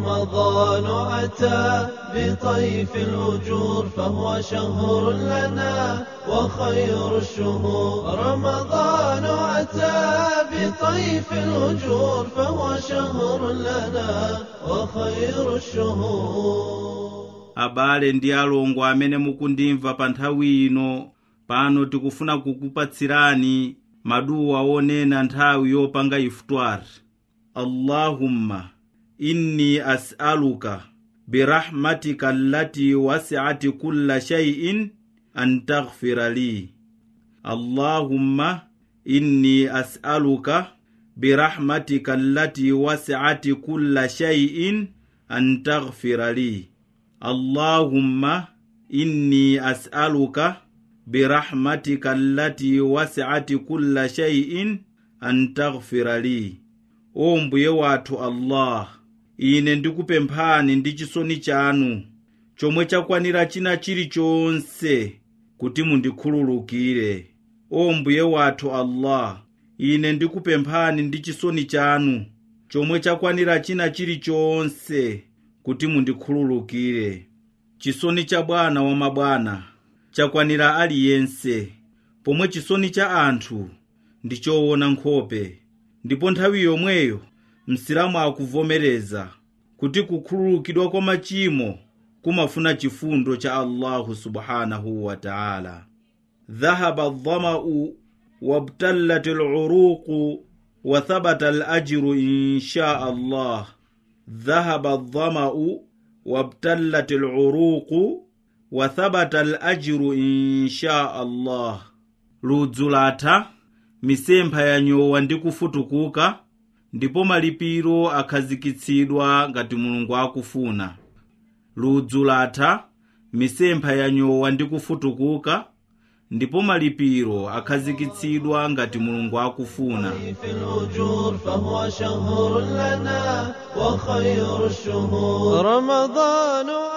رمضان أتى بطيف الأجور فهو شهر لنا وخير الشهور رمضان أتى بطيف الأجور فهو شهر لنا وخير الشهور abale ndi alongo amene mukundimva pa nthawi ino pano tikufuna kukupatsirani maduwa onena nthawi yopanga ifutwari allahumma inni as'aluka birahmatika allati wasi'at kulla shay'in an taghfira li allahumma inni as'aluka birahmatika allati wasi'at kulla shay'in an taghfira li allahumma inni as'aluka birahmatika allati wasi'at kulla shay'in an taghfira li o mbuye wathu allah ine ndikupemphani ndi chisoni chanu chomwe chakwanira china chilichonse kuti mundikhululukire o mbuye wathu allah ine ndikupemphani ndi chisoni chanu chomwe chakwanira china chilichonse kuti mundikhululukire chisoni cha bwana wa mabwana chakwanira aliyense pomwe chisoni cha anthu ndi choona nkhope ndipo nthawi yomweyo msilamu akuvomereza kuti kukhululukidwa kwa machimo kumafuna chifundo cha allahu subhanahu wa taala dhahaba dhamau wabtallat luruqu wa thabata alajiru insha allah dhahaba dhamau wabtallat luruqu wa thabata alajiru insha allah ludzu latha misempha yanyowa ndi kufutukuka ndipo malipiro akhazikitsidwa ngati mulungu akufuna ludzu latha misempha yanyowa ndi kufutukuka ndipo malipiro akhazikitsidwa ngati mulungu akufuna في الأجور فهو شهر لنا وخير الشهور رمضان